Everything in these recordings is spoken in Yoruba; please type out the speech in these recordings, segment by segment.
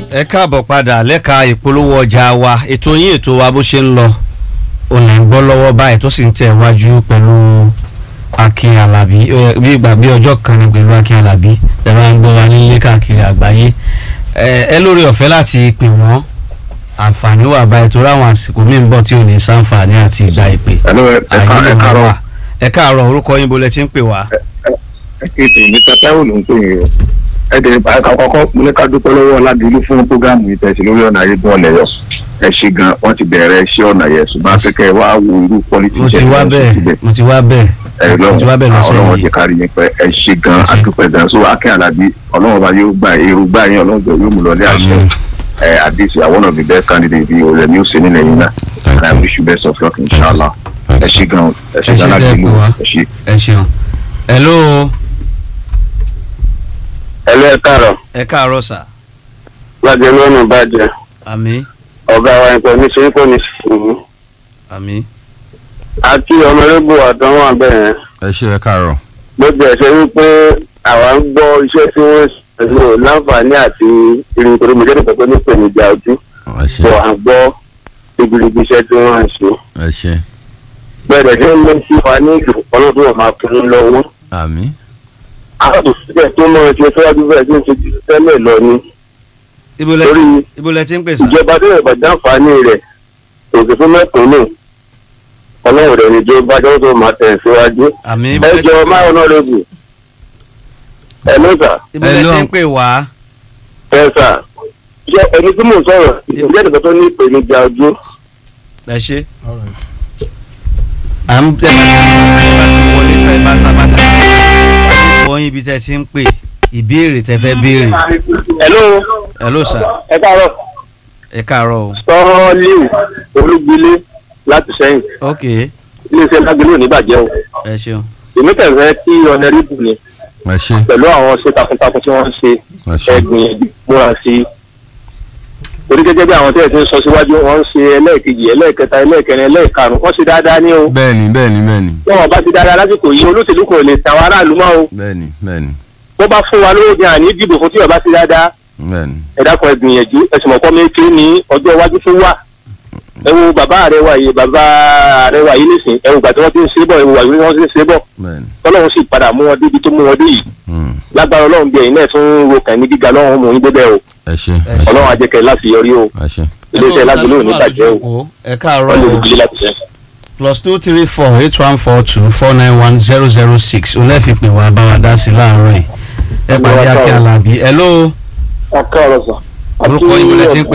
ẹ káàbọ̀ padà lẹ́ka ìpolówó ọjà wa ètò yín ètò wa bó ṣe ń lọ òun ń gbọ́ lọ́wọ́ báyìí tó sì ń tẹ̀ wájú pẹ̀lú Akin Alábí ẹ, bí ìgbà bí ọjọ́ kan ní pẹ̀lú Akin Alábí ẹ máa ń gbọ́ wa nílé káàkiri àgbáyé ẹ ẹ lórí ọ̀fẹ́ láti pè wọ́n àǹfààní wà báyìí torí àwọn àsìkò míì ń bọ̀ tí ò ní sáǹfààní àti ìgbà ìpè Hello, ẹ ẹ ká- àyè ẹ ló máa káàárọ̀. wà. ẹ káàárọ̀ orúkọ yín bolẹ̀ tí ń pè wá. ètò mr taiwo ló ń pè yín o ẹ dẹ̀ àkà kọ́kọ́ mo ní ká dúpẹ́ lọ́wọ́ ọ̀làdìlú fún prógámù yìí tẹ̀sí lórí ọ̀nà ayégun ọ̀lẹ́yọ̀ ẹ ṣe gan wọ́n ti bẹ̀rẹ̀ iṣẹ́ ọ̀nà yẹn ṣùgbọ́n akẹ́kẹ́ wa wo irú pọ́lítì mo ti wá bẹ́ẹ̀ mo ti wá bẹ́ẹ̀ ẹ mo ti wá bẹ́ẹ̀ lọ́wọ́ lọ́sẹ̀ ọlọ́wọ́ yìí ti kárí yín pẹ́ ẹ ṣe gan Ẹ ṣé. adúpẹ́ gan so Akin Alábí ọlọ́wọ́ bá yóò gbà èrò gbà yín ọlọ́wọ́ bẹ̀ yóò mú lọ ní àṣẹ Àmín. ẹ àdìsí àwọn of the best candidate bíi olè ní òsè nílẹ̀ yín náà and I wish you best of luck inshallah ẹ ṣe gan ẹ ṣe Ẹ ṣé gan tẹ́ ẹ láti pè ìlú wá. ẹ ṣe. ẹ ṣeun. hello ẹ lẹ́ káàrọ̀ ẹ káàárọ̀ sà lájẹ lọ́nà bàjẹ́ àmì ọ̀gá wa nǹkan ní ṣe kò ní sùúrù. àmì àti ọmọlẹ́bù àtàwọn abẹ́rẹ́ ẹ ṣe ẹ káàárọ̀ gbogbo ẹ̀ ṣe wípé àwa ń gbọ́ iṣẹ́ tí wọ́n ṣe lò láǹfààní àti irin torí mo jẹ́rìí pẹ̀lú nípèníjà ojú ẹ ṣe bọ̀ à ń gbọ́ ribiribi iṣẹ́ tí wọ́n ń ṣe. ẹ ṣe bẹ́ẹ̀ tí wọ́n lé sí wa ní ìlú ọlọ́dún wọn máa fún un lọ́wọ́. àmì àwọn òṣìṣẹ́ tó mọ ẹṣẹ́ síwájú bẹ́ẹ̀ tí ń ṣe jù tẹ́lẹ̀ lọ ni ibo lẹ torí ti ibo lẹ ti ń pè sà. ìjọba tó yẹ bàjẹ́ àǹfààní rẹ̀ òsì fún mẹ́kànnù ọlọ́run rẹ̀ ní jọba jọ́wọ́ tó máa tẹ̀ síwájú. àmì ibo ẹ lẹ ti jọ ń pè- máa ọ̀nàrẹ́bù ẹ lọ́sà ibo lẹ ti ń pè wá. ẹ sà ṣe ẹni tí mò ń sọ̀rọ̀ ìjẹ́ ìdìbò tó ní ìpèníjà ojú ẹ ṣe. à ń tẹ̀ bá ti wọlé tẹ̀ bá ta bá ti wọ́n yín ibi tẹ̀ ti ń pè ìbéèrè tẹ̀ fẹ́ béèrè. hello hello sà ẹ káàárọ̀ ẹ káàárọ̀ o. sọ́ọ́lì olúgbilé láti sẹ́yìn ok iléeṣẹ́ lágbélé òní bàjẹ́ o ẹ ṣeun. èmi tẹ̀sẹ̀ sí ọ̀nẹ́rìbù ni ẹ ṣe pẹ̀lú àwọn ṣe takuntakun tí wọ́n ń ṣe ẹ ṣe ẹgbìyànjú múra sí i torí gẹ́gẹ́ bí àwọn tẹ́lẹ̀ ti ń sọ síwájú wọ́n ń ṣe ẹlẹ́ẹ̀kejì ẹlẹ́ẹ̀kẹta ẹlẹ́ẹ̀kẹrin ẹlẹ́ẹ̀karùn wọ́n ṣe dáadáa ní o bẹ́ẹ̀ni bẹ́ẹ̀ni bẹ́ẹ̀ni bí wọ́n bá ti dáadáa lásìkò yìí olóṣèlú kò lè tàwọn aráàlú mọ́ o bẹ́ẹ̀ni bẹ́ẹ̀ni bó bá fún wa lówó ní àní dìbò fún tí wọ́n bá ti dáadáa bẹ́ẹ̀ni ẹ dákun ẹ gbìyànjú ẹ sì mọ̀ kọ́ méjì ní ọjọ́ iwájú tó wà ẹ wo bàbá rẹ wà yìí bàbá rẹ wà yìí nísìn ẹ wo gbà tí wọ́n ti ń ṣe bọ̀ ẹ wo wà yìí wọ́n ti ń ṣe bọ̀ bẹ́ẹ̀ni tọ́lọ́run sì padà mú wọn débi tó mú wọn dé yìí Hmm. lágbára ọlọ́run bí ẹ̀yin náà tún ro kàn ní gíga lọ́wọ́ mú yín débẹ̀ o ẹ ṣe Ẹ ẹ ṣe ọlọ́run ajẹ́kẹ́ láti yọrí o ẹ ṣe iléeṣẹ́ lágbèlú ò ní bàjẹ́ o ẹ káàárọ̀ wọ́n lè o. dìbìlì láti ṣe. plus two three four eight one four two four nine one zero zero six olẹ́fìpè wà bá wa dá sí láàárọ̀ yìí ẹ pàdé Akin Alábí hello ọkọ ọ̀rọ̀ sọ. Orúkọ yín lẹ ti ń pè?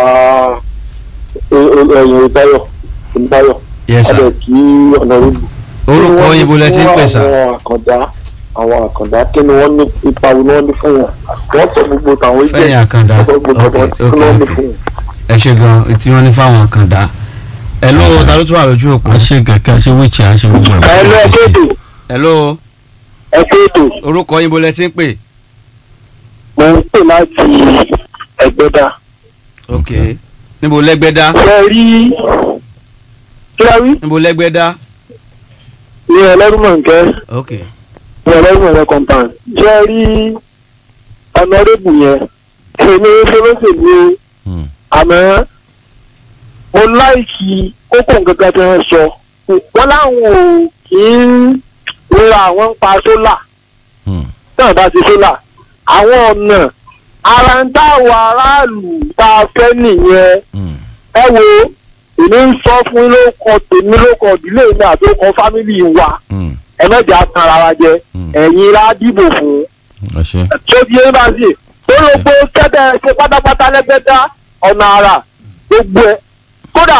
ẹyin ìbáyọ̀ ìbáyọ̀ yes sir ọdẹ kí ọ̀nà rúbù. orúkọ yín bó lẹ ti ń pè sà àwọn àkàndá àwọn àkàndá kí ni wọ́n ní ipa wo ni wọ́n ní fún wọn wọ́n sọ gbogbo tàwọn ìjẹ́ fẹ́yìn àkàndá wọ́n sọ gbogbo ok tàwọn ok kí ni wọ́n ní ok fún wọn. ẹ ṣe gan tí wọ́n ní fáwọn àkàndá hello ta ló tún wà lójú òpó a ṣe kẹkẹ a ṣe wíìchì a ṣe gbogbo ẹ lọ ẹ kéètò hello ẹ kéètò orúkọ yín bó lẹ ti ń pè mo ń pè láti ẹgbẹ́dá. ok níbo lẹ́gbẹ́dá ṣe rí kí la rí níbo lẹ́gbẹ́dá ní ẹlẹ́rùmọ̀ǹkẹ́ ok ní ẹlẹ́rùmọ̀ǹkẹ́ compound ṣe rí ọ̀nàrẹ́bù yẹn èmi ṣolóṣèlú Hmm. àmọ́ mo láìkí kókó nǹkan tí wọ́n sọ wọ́n láwọn ò kí ń rora àwọn ń pa sólà Hmm. náà bá ti sólà àwọn ọ̀nà ara ń táwọn aráàlú tá a fẹ́ nìyẹn Hmm. ẹ wo èmi ń sọ fún yín lóko tèmi lóko ìdílé mi àti lóko fámìlì wa Hmm. ẹ mẹ́jà tan ara wa jẹ Hmm. ẹ̀yin la dìbò fún ẹ ṣe tó di ẹ bá sì tó ló gbó kẹ́tẹ́ ṣe pátápátá lẹ́gbẹ́dá ọ̀nà àrà gbogbo ẹ̀ kódà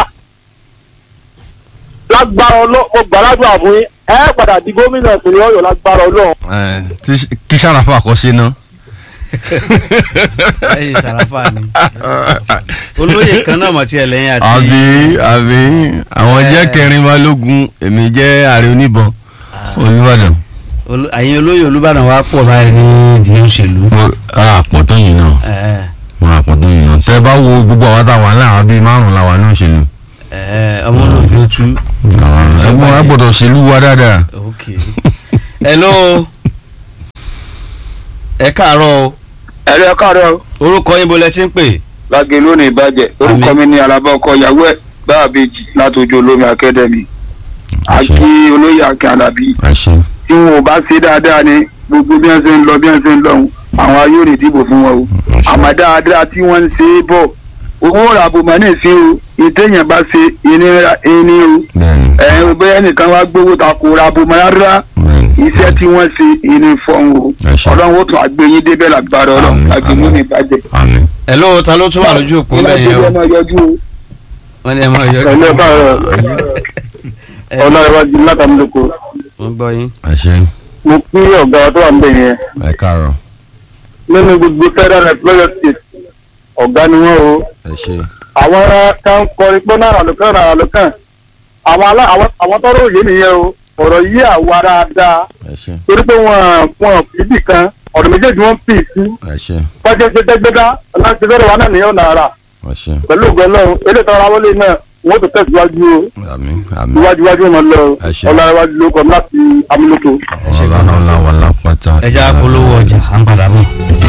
lágbára ọlọ́ọ̀ mo gbàládùn àfún yín ẹ padà di gómìnà ìpínlẹ̀ ọ̀yọ́ lágbára ọlọ́ọ̀ ẹ tí- kí sàràfà kọ sí ná ẹ̀yin sàràfà ni olóyè kan náà mọ̀ tí ẹ lẹ́yìn àti àbí àbí àwọn Eh. jẹ́ kẹrin balógun èmi jẹ́ ààrẹ oníbọn olùbàdàn Olú- ẹ̀yin olóyè Olúbàdàn wa pọ̀ báyìí ní ìdí òṣèlú àpọ̀tọ́ yìí náà ẹ̀ wọn àpọ̀tọ́ yìí náà tẹ́ bá wo gbogbo àwọn táwọn aláwọ̀ bíi márùn-ún làwọn ní òṣèlú ẹ̀ ọmọ náà fi tú ẹgbọn wa gbọ́dọ̀ ṣèlú wa dáadáa. ok hello ẹ káàárọ̀ o ẹ̀rọ káàárọ̀ orúkọ yín bó lẹ ti ń pè lágé lónìí ìbàjẹ́ orúkọ mi ní alábá ọkọ ìyàwó ẹ̀ báàbèjì látòjú olómi akademi àti olóyè akin alábí àṣẹ tí wọn ò bá ṣe dáadáa ni gbogbo bí wọn ṣe ń lọ bí wọn ṣe ń lọ ọ̀hún, àwọn ayé ò ní dìbò fún wọn o àṣẹ àmọ́ dáadáa tí wọ́n ń ṣe é bọ̀ owó ràbò mọ́ ní ìsín o ìtẹ̀yìn bá ṣe ìnira ẹni o bẹ́ẹ̀ni ẹ̀ bóyá nìkan wá gbowó ta kò ràbò mọ́ rárá bẹ́ẹ̀ni iṣẹ́ tí wọ́n ṣe ìní fọ́n o Ẹ ṣé. ọlọ́run ó tún àgbẹ̀yìn débẹ̀ lágbára ọlọ́run Àmín, àgbẹ̀yìn àmín. ní ìbàjẹ́. àmì ẹ ló ta ló tún wà lójú òpó Ọlọ́run bẹ́ẹ̀ yẹn o ọmọ yọjú o. wọ́n ní ẹ máa yọ Ẹ̀lẹ́ káàárọ̀ ọlọ́run látàmúlòkọ. wọ́n gbọ́ yín. àṣẹ mo kí ọ̀gá wa tó wà níbẹ̀ yẹn ẹ káàárọ̀ nínú gbogbo federal employer state ọ̀gá ni wọ́n o. ẹ ṣe àwọn kan kọrin pé náírà lókàn náírà lókàn àwọn alá àwọn àwọn tọrọ òye nìyẹn o ọ̀rọ̀ yí àwa dáadáa ẹ ṣe torí pé wọn wọn fìdí kan ọ̀rọ̀ méjèèjì wọn pì sí ẹ ṣe pàṣẹ ṣe dẹ́gbẹ́dá láti fẹ́rẹ̀ wa náà nìyẹn náírà ẹ ṣe pẹ̀lú ògbẹ́ náà eléyìí tọ́ra wọlé náà wọ́n tó tẹ̀síwájú o àmì àmì iwájú iwájú wọn lọ Ẹ ṣé. ọlọ́run ló kọ́ láti amúlòkó. ọlọ́run làwọn lápáta ẹ já polówó ọjà à ń padà bọ̀.